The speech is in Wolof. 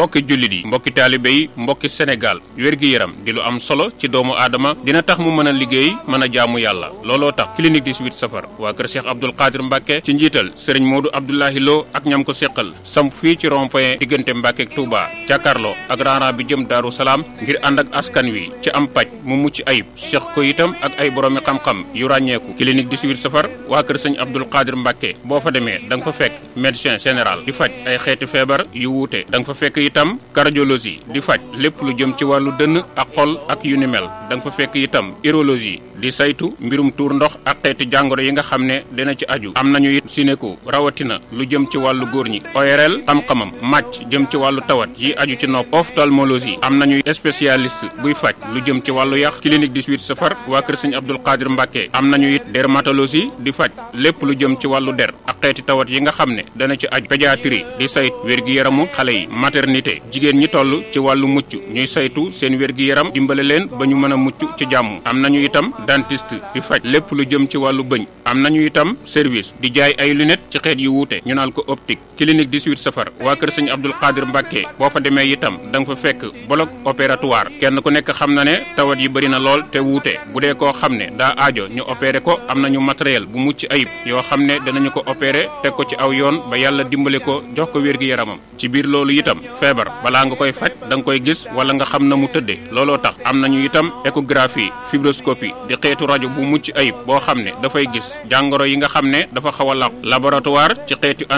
mbokki jullit yi mbokki taalibe yi mbokki Sénégal wér-gi-yaram di lu am solo ci doomu aadama dina tax mu mën a liggéey mën a jaamu yàlla looloo tax clinique 18 safar waa kër Cheikh Abdoul Qadir Mbacke ci njiital sëriñ Modou Abdoulahi Lo ak ñam ko séqal samp fii ci rond point diggante Mbacke ak Touba jàkkaarloo ak raara bi jëm Daaru Salaam ngir ànd ak askan wi ci am paj mu mucc ayib seq ko itam ak ay boroomi xam-xam yu ràññeeku clinique 18 safar waa kër sëñ Abdoul Qadir Mbacke boo fa demee da nga fa fekk médecin général di faj ay xeeti feebar yu wuute da nga fa fekk itam cardiologie di faj lépp lu jëm ci wàllu dënn ak xol ak yu ni mel da nga fa fekk itam urologie di saytu mbirum tuur ndox ak xeeti jàngoro yi nga xam ne dina ci aju am nañu it sinéko rawatina lu jëm ci wàllu góor ñi ORL xam-xamam màcc jëm ci wàllu tawat yi aju ci nopp ophtalmologie am nañu spécialiste buy faj lu jëm ci wàllu yax clinique 18 safar waa kër sëñ Abdoul Qadir Mbacke am nañu it dermatologie di faj lépp lu jëm ci wàllu der ak xeeti tawat yi nga xam ne dana ci aju pédiatrie di sayt wér-gi-yaramu xale yi maternité jigéen ñi toll ci wàllu mucc ñuy saytu seen wér-gi-yaram dimbale leen ba ñu mën a mucc ci jàmm am nañu itam dentiste di faj lépp lu jëm ci wàllu bëñ am nañu itam service di jaay ay lunettes ci xeet yu wuute ñu naan ko optique clinique 18 safar waa kër sëñ Abdoul Qadir Mbacke boo fa demee itam da nga fa fekk bloc opératoire kenn ku nekk xam na ne tawat yi bëri na lool te wuute bu dee koo xam ne daa aajo ñu opéré ko am nañu matériel bu mucc ayib yoo xam ne danañu ko opéré teg ko ci aw yoon ba yàlla dimbale ko jox ko wér-gi-yaramam ci biir loolu itam feebar balaa nga koy faj da nga koy gis wala nga xam na mu tëddee looloo tax am nañu itam échographie fibroscopie di xeetu rajo bu mucc ayib boo xam ne dafay gis jàngoro yi nga xam ne dafa xaw a làqu laboratoire ci xeetu